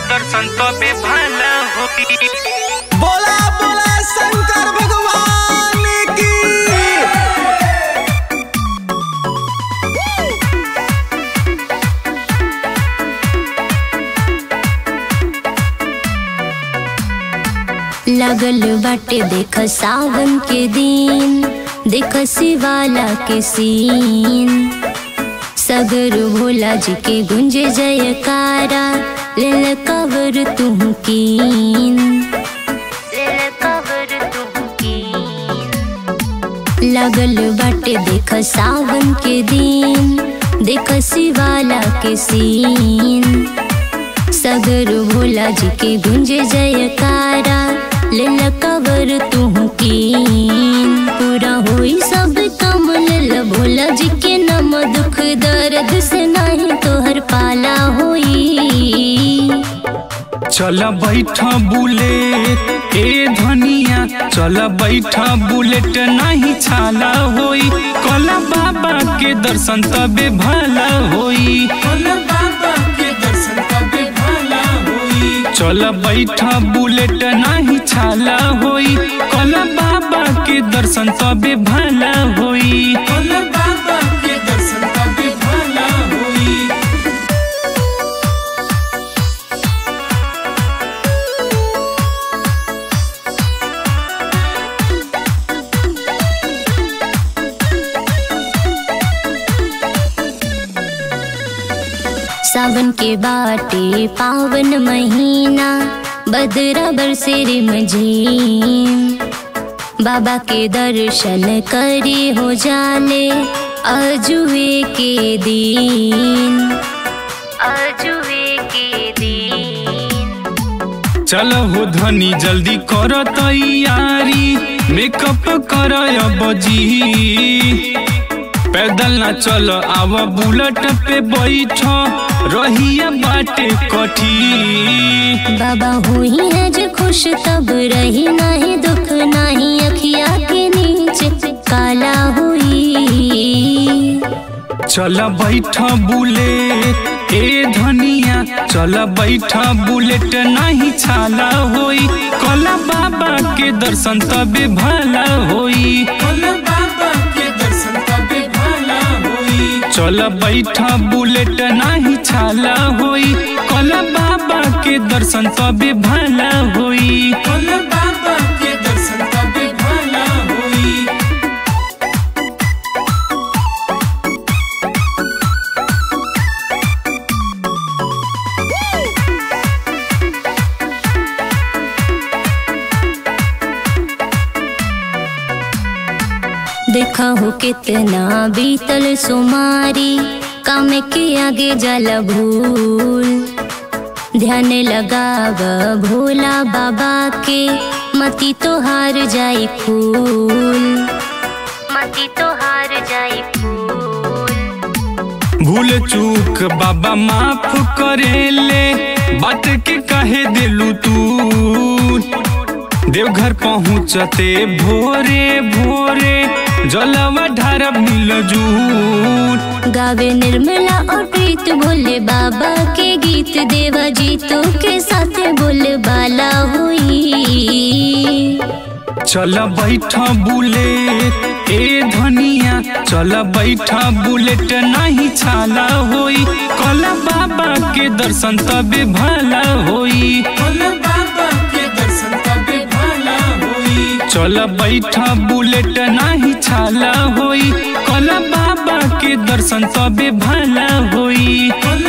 दर्शन तबे भला होई बोला बोला शंकर भगवान की लगल बाटे देख सावन के दिन देख शिवाला के सीन सगर भोला जी के गुंजे जयकारा लेल कवर तुम कीन लेल कवर तुम कीन लगल बाटे देख सावन के दिन देख शिवाला के सीन सगर भोला जी के गुंजे जयकारा लेल कवर तुम कीन पूरा होई सब काम लेल भोला जी के नम दुख दर्द से नहीं तोहर पाला होई चल बैठ बुलेट ए धनिया चल बैठ बुलेट नहीं छाला होई कल बाबा के दर्शन तबे भला होई कल बाबा के दर्शन तबे भला होई चल बैठ बुलेट नहीं छाला होई कल बाबा के दर्शन तबे भला होई कल बाबा के दर्शन तबे भला होई सावन के बाटे पावन महीना बदरा बरसेर मझीम बाबा के दर्शन करे हो जाले अजुए के दिन अजुए के दिन चल हो धनी जल्दी कर तैयारी मेकअप कर बजी पैदल ना चल आव बुलेट पे बैठ रहिया बाटे कठी बाबा हुई है जो खुश तब रही नहीं दुख नहीं अखिया के नीचे काला हुई चल बैठ बुलेट ए धनिया चल बैठ बुलेट नहीं छाला होई कल बाबा के दर्शन तबे भला होई कल बाबा के दर्शन तबे भला होई चल बैठ बुलेट नहीं छाला होई कल बाबा के दर्शन तबे भला होई कल बाबा के दर्शन तबे भला होई देखा हो कितना बीतल सुमारी काम के आगे जल भूल ध्यान लगाव भोला बाबा के मती तो हार जाई फूल मती तो हार जाई फूल भूल चूक बाबा माफ करेले बात के कहे दिलू तू देवघर पहुँचते भोरे भोरे जलवा ढारब मिलजूर गावे निर्मला और प्रीत भोले बाबा के गीत देवा जीतों के साथ बोले बाला हुई चल बैठ बुलेट ए धनिया चल बैठ बुलेट नहीं छाला होई कल बाबा के दर्शन तबे भला होई कल बाबा के दर्शन तबे भला होई चल बैठ बुलेट नहीं छाला होई कल बाबा के दर्शन तबे भला होई कल